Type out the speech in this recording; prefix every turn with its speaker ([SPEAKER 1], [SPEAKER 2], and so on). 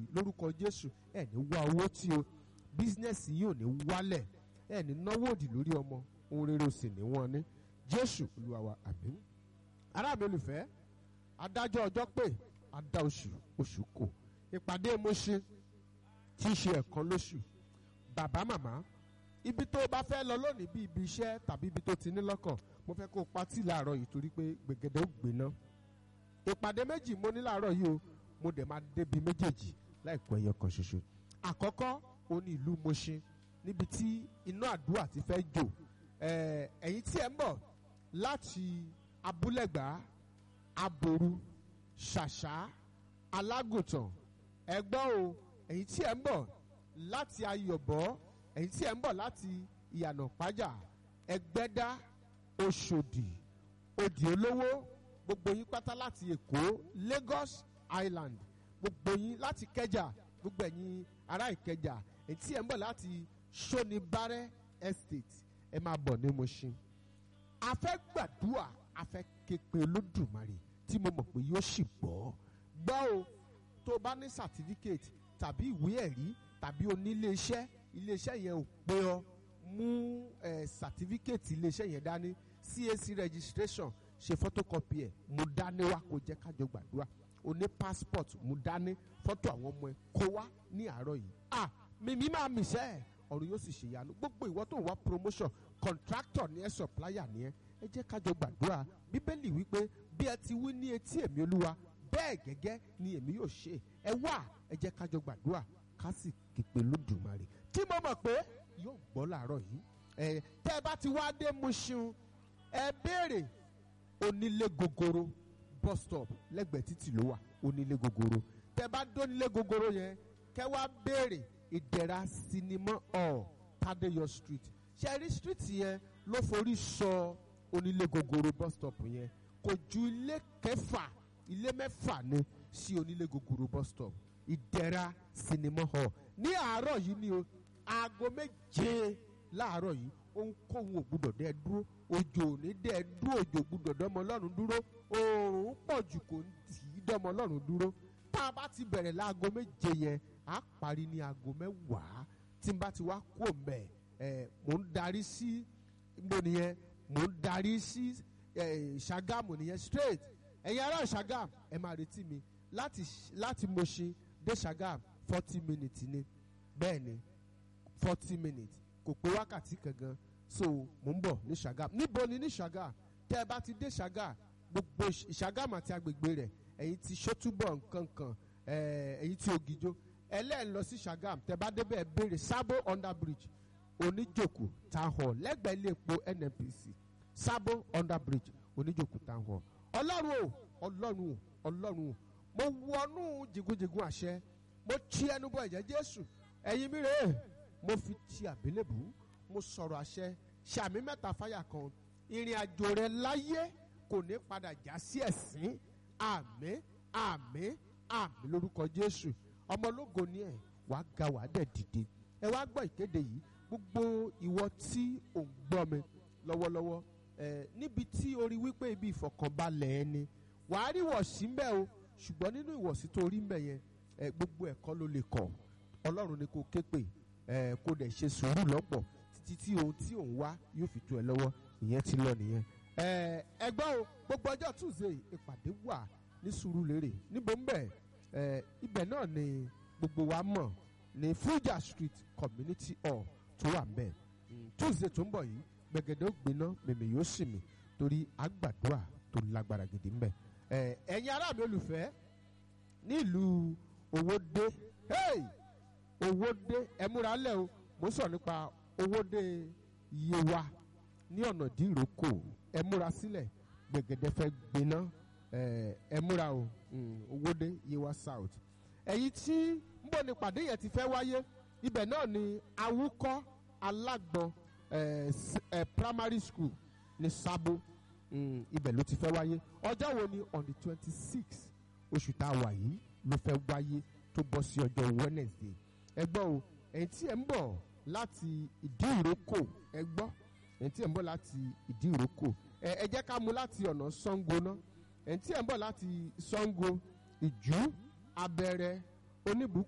[SPEAKER 1] lórúkọ jésù ẹ̀ ní wá owó tí o bísínẹ́sì yìí ò ní wálẹ̀ ẹ̀ ní náwó òdì lórí ọmọ ohun rere ò sì ní wọ́n ní jésù olúwa wa àmín ará mi olùfẹ́ adájọ́ ọjọ́ pé adá oṣù oṣù kò ìpàdé Mùṣín tí í ṣe ẹ̀kan lóṣù bàbá màmá ibi tó o bá fẹ́ lọ lónìí bí ibi iṣẹ́ tàbí ibi tó ti ní lọ́kàn mo fẹ́ kó o patí láàárọ̀ yìí torí pé gbẹ̀gẹ̀dẹ̀ ó gbéná ìpàdé méjì mo ní láàárọ̀ yìí o mo dẹ̀ máa débi méjèèjì láìpẹ́ ẹyọ kan ṣoṣo àkọ́kọ́ o ní ìlú Mùṣín níbi tí iná àdúrà ti fẹ́ jò ẹ̀yin tí ẹ ń bọ̀ láti abúlẹ̀gbá aboru ṣàṣà alágùntàn ẹgbọ́n o ẹ̀yin tí ẹ ń bọ̀ láti ayọ̀bọ̀ ẹ̀yin tí ẹ ń bọ̀ láti ìyànà pájà ẹgbẹ́dá oṣòdì òdì olówó gbogbo yín pátá láti èkó Lagos Island gbogbo yín láti kẹjà gbogbo ẹ̀yin ará ìkẹjà ẹ̀yin tí ẹ ń bọ̀ láti sonibare estate ẹ máa bọ̀ ní Mùṣín a fẹ́ gbàdúrà a fẹ́ képe olódùmarè tí mo mọ̀ pé yóò sì gbọ́ gbọ́ o tó o bá ní certificate tàbí ìwé ẹ̀rí tàbí oníléeṣẹ́ iléeṣẹ́ yẹn ò pé ọ mú ẹ certificate iléeṣẹ́ yẹn dání CAC registration ṣe photocopy ẹ̀ mú dání wá kó jẹ́ kájọ gbàdúrà o ní passport mú dání fọ́tò àwọn ọmọ ẹ kó wá ní àárọ̀ yìí ah mímí máa mìṣẹ́ ẹ̀ ọ̀run yóò sì ṣèyanu gbogbo ìwọ tó ń wá promotion contractor ni ẹ supplier ni ẹ ẹ jẹ́ kájọ gbàdúrà bíbélì wípé bí ẹ ti wí ní etí èmi olúwa bẹ́ẹ̀ gẹ́gẹ́ ni èmi yóò ṣe ẹ wá ẹ jẹ́ kájọ gbàdúrà ká sì képe lódùmarè tí mo mọ̀ pé yóò gbọ́ làárọ̀ yìí ẹ tẹ́ ẹ bá ti wá dé Mùṣín ẹ béèrè onílé gogoro bus stop lẹ́gbẹ̀ẹ́ títì ló wà onílé gogoro tẹ́ ẹ bá dónílé gogoro yẹn kẹ́ wá béèrè ìdẹ̀ra sinimá ọ̀ Tádéyọ̀ street ṣẹ́rí street yẹn ló forí sọ onílé gogoro bus stop yẹn kò ju ilé kẹfà ilé mẹ́fà ni sí onílé gogoro bus stop ìdẹ̀ra sinimá hall ní àárọ̀ yìí ni o aago méje láàárọ̀ yìí ohunkóhun ò gbúdọ̀ dẹ́ dúró òjò ò ní dẹ́ dúró òjò gbúdọ̀ dọ́mọ ọlọ́run dúró oòrùn pọ̀ jù kò ní tì í dọ́mọ ọlọ́run dúró tá a bá ti bẹ̀rẹ̀ láago méje yẹn á parí ní aago mẹ́wàá tí n bá ti wá kú òǹbẹ̀ ẹ̀ mò ń darí sí mo nìyẹn mò ń darí sí Ṣàgámù nìyẹn straight ẹ̀yin ará Ṣàgámù ẹ máa retí mi láti láti Mùṣín dé Ṣàgámù forty minutes ni bẹ́ẹ̀ ni forty minutes kò pé wákàtí kankan so mò ń bọ̀ ní Ṣàgámù níbo ni ní Ṣàgámù tẹ́ ẹ bá ti dé Ṣàgámù gbogbo Ṣàgámù àti agbègbè rẹ̀ ẹ̀yin ti Ṣótúbọ̀ nkankan ẹ̀yin ti Ògìjó ẹlẹ́ẹ̀ lọ sí Ṣàgámù tẹ́ bá débẹ̀ béèrè Sabo under bridge oníjòkó town hall lẹ́gbẹ̀ẹ́ ilé epo NNPC Sabo under bridge oníjòkó town hall ọlọ́run o ọlọ́run o ọlọ́run o mo wọnú jìgúnjìgún àṣẹ mo ti ẹnu bọ ẹ̀jẹ̀ Jésù ẹ̀yin mi rèé mo fi ti àbélébù mo sọ̀rọ̀ àṣẹ ṣàmì mẹ́ta fáyà kan ìrìn àjò rẹ láyé kò ní padà já sí ẹ̀sín àmín àmín àmín lórúkọ Jésù ọmọlógo ni ẹ wàá ga wàá dẹ̀ dìde ẹ wá gbọ́ ìkéde yìí gbogbo ìwọ tí ò ń gbọ́ mi lọ́wọ́lọ́wọ́ ẹ níbi tí o rí wípé ibi ìfọ̀kànbalẹ̀ ẹ ni wàá rí ìwọ̀sí ń bẹ o ṣùgbọ́n nínú ìwọ̀sí tó rí ń bẹ yẹn ẹ gbogbo ẹ̀kọ́ ló lè kọ̀ ọlọ́run ni kò ké pè ẹ kó dẹ̀ ṣe sùúrù lọ́pọ̀ títí tí ohun tí òun wá yóò fi tó ẹ lọ́wọ́ ìyẹn ti lọ nìyẹn. ẹ ẹgbẹ́ o gbogbo ọjọ́ tuesday ìpàdé wà ní Sùúrùlérè níbo ń bẹ̀ ẹ ibẹ̀ náà ni gbogbo wa mọ̀ ní Fuja street community hall tó wà ń bẹ̀ tuesday tó ń bọ̀ yìí gbẹ̀gẹ̀dẹ̀ ó gbiná mèmè yóò sì mì torí àgbàdua tó lágbára gidi ń bẹ̀ ẹ ẹ̀yin ará mi olùfẹ́ nílùú Owódé hey! Owódé ẹ múra lẹ́ o mo sọ nípa Owódé Yewa ní ọ̀nà dìrókò ẹ múra sílẹ̀ gbẹ̀gẹ̀dẹ̀ fẹ́ gbiná ẹ múra o Owódé Yewa South ẹ̀yin tí ń bọ̀ ní pàdé yẹn ti fẹ́ wáyé ibẹ̀ náà ni Awúkọ́ Alágbọ̀n primary school ní Sábó ibẹ̀ ló ti fẹ́ wáyé ọjọ́ wo ni on the twenty six oṣù tá a wà yìí ló fẹ́ wáyé tó bọ́ sí ọjọ́ Wednesday ẹ gbọ́ o ẹ̀yin tí ẹ̀ ń bọ̀ láti ìdí ìrókò ẹ gbọ́ ẹ̀yin tí ẹ̀ ń bọ̀ láti ìdí ìrókò ẹ jẹ́ ká mú láti ọ̀nà Ṣàngó ná ẹ̀yin tí ẹ̀ ń bọ̀ láti Ṣàngó ìjú abẹ́rẹ́ oníbù